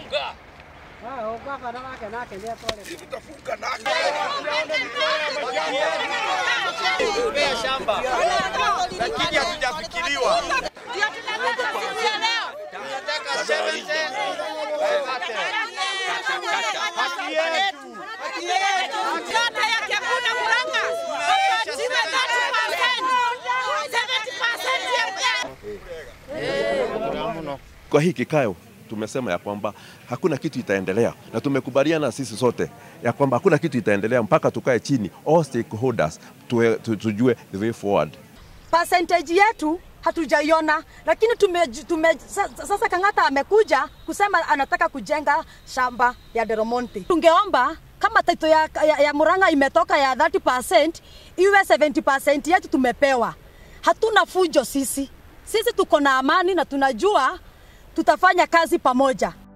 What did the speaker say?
Funga. Tumea shamba lakini hatujafikiriwa. Ndio tunataka siku ya leo. Tunataka 70 haki yetu. Kata ya Kiakuna Murang'a wapatiwe 30%, 70% ya Kwa hii kikao tumesema ya kwamba hakuna kitu itaendelea, na tumekubaliana sisi sote ya kwamba hakuna kitu itaendelea mpaka tukae chini, all stakeholders tuwe, tu, tujue the way forward. percentage yetu hatujaiona, lakini tume, tume, sa- sasa Kang'ata amekuja kusema anataka kujenga shamba ya Delmonte. Tungeomba kama taito ya, ya, ya Murang'a imetoka ya 30% iwe 70% yetu tumepewa. Hatuna fujo sisi, sisi tuko na amani na tunajua tutafanya kazi pamoja.